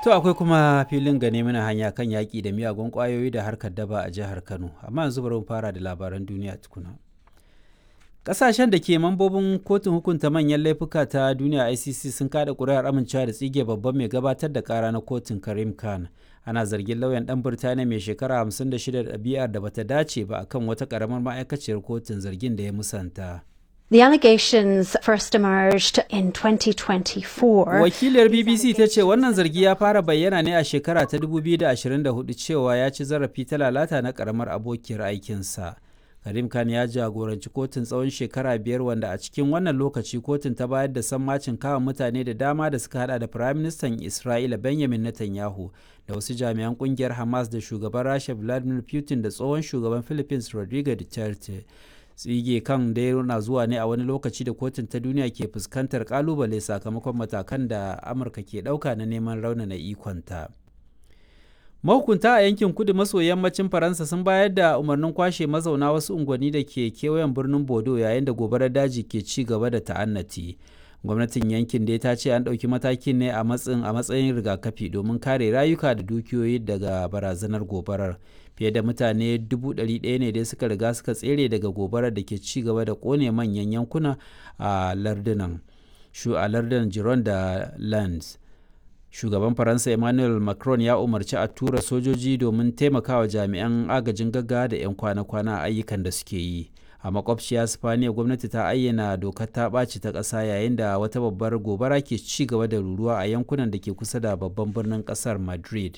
To akwai kuma filin gane mana hanya kan yaƙi da miyagun ƙwayoyi da harkar daba a jihar Kano, amma yanzu bari mu fara da labaran duniya tukuna. Ƙasashen da ke mambobin kotun hukunta manyan laifuka ta duniya ICC sun kada ƙuri'ar amincewa da tsige babban mai gabatar da ƙara na kotun Karim Khan. Ana zargin lauyan ɗan Birtaniya mai shekara 56 da ɗabi'ar da bata dace ba akan wata ƙaramar ma'aikaciyar kotun zargin da ya musanta. The allegations first emerged in 2024. Wakiliyar BBC ta ce wannan zargi ya fara bayyana ne a shekara ta 2024 cewa ya ci zarafi ta lalata na karamar abokiyar aikinsa. Karim Khan ya jagoranci kotun tsawon shekara biyar wanda a cikin wannan lokaci kotun ta bayar da sammacin kama mutane da dama da suka hada da Firaministan Isra'ila Benjamin Netanyahu da wasu jami'an kungiyar Hamas da shugaban Rasha Vladimir Putin da tsohon shugaban Philippines Rodrigo Duterte. tsige kan dai na zuwa ne a wani lokaci da kotun ta duniya ke fuskantar kalubale sakamakon matakan da amurka ke ɗauka na neman raunana ikonta mahukunta a yankin kudu maso yammacin faransa sun bayar da umarnin kwashe mazauna wasu unguwanni da ke kewayen birnin bodo yayin da gobarar daji ke ci gaba da ta'annati gwamnatin yankin dai ta ce an ɗauki matakin ne a matsayin a matsayin rigakafi domin kare rayuka da dukiyoyi daga barazanar gobarar fiye da mutane 100,000 ne dai suka riga suka tsere daga gobarar da ke ci gaba da kone manyan yankuna a lardunan shu a lardunan jiron da lands shugaban faransa emmanuel macron ya umarci a tura sojoji domin taimakawa jami'an agajin gaggawa da 'yan kwana-kwana a ayyukan da suke yi a makwabciya spaniya gwamnati ta ayyana dokar ta ɓaci ta ƙasa yayin da wata babbar gobara ke ci gaba da ruruwa a yankunan da ke kusa da babban birnin ƙasar madrid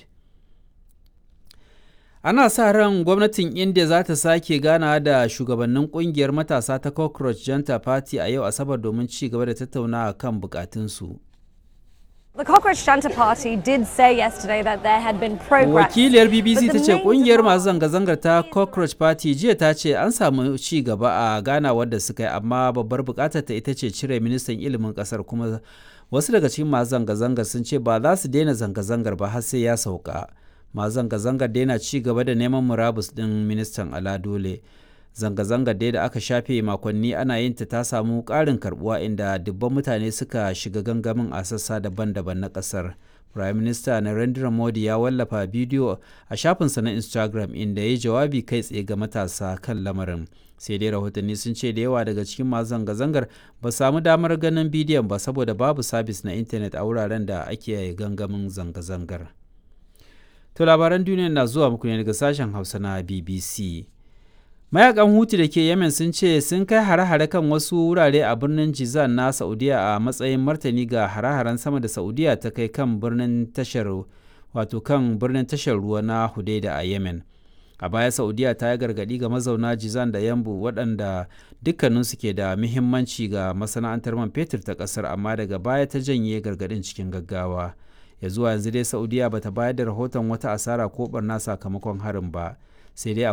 ana sa ran gwamnatin india za ta sake gana da shugabannin kungiyar matasa ta cockroach janta party a yau asabar domin ci gaba da tattaunawa kan bukatunsu The Cockroach Junta Party did say yesterday that there had been progress. wakiliyar bbc ta ce kungiyar masu zanga-zangar ta cockroach party jiya ta ce an samu ci gaba a ganawar da suka yi amma babbar bukatar ta ita ce cire ministan ilimin kasar kuma wasu daga cikin masu zanga-zangar sun ce ba za su daina zanga-zangar ba har sai ya sauka masu zanga-zangar daina ci gaba da neman murabus din ministan ala dole zanga-zangar dai da aka shafe makonni ana yin ta ta samu ƙarin karbuwa inda dubban mutane suka shiga gangamin a sassa daban-daban na ƙasar prime minister narendra modi ya wallafa bidiyo a shafinsa na instagram inda ya yi jawabi kai tsaye ga matasa kan lamarin sai dai rahotanni sun ce da yawa daga cikin masu zanga-zangar ba samu damar ganin bidiyon ba saboda babu sabis na intanet a wuraren da ake gangamin zanga-zangar to labaran duniya na zuwa muku ne daga sashen hausa na bbc mayakan hutu da ke yemen sun ce sun kai hare-hare kan wasu wurare a birnin jizan na saudiya a matsayin martani ga hare-haren sama da saudiya ta kai kan birnin tashar wato kan birnin tashar ruwa na hudaida a yemen a baya saudiya ta yi gargadi ga mazauna jizan da yambu waɗanda dukkaninsu ke da muhimmanci ga masana'antar man fetur ta ƙasar amma daga baya ta janye gargadin cikin gaggawa ya zuwa yanzu dai saudiya bata bayar da rahoton wata asara ko barna sakamakon harin ba sai dai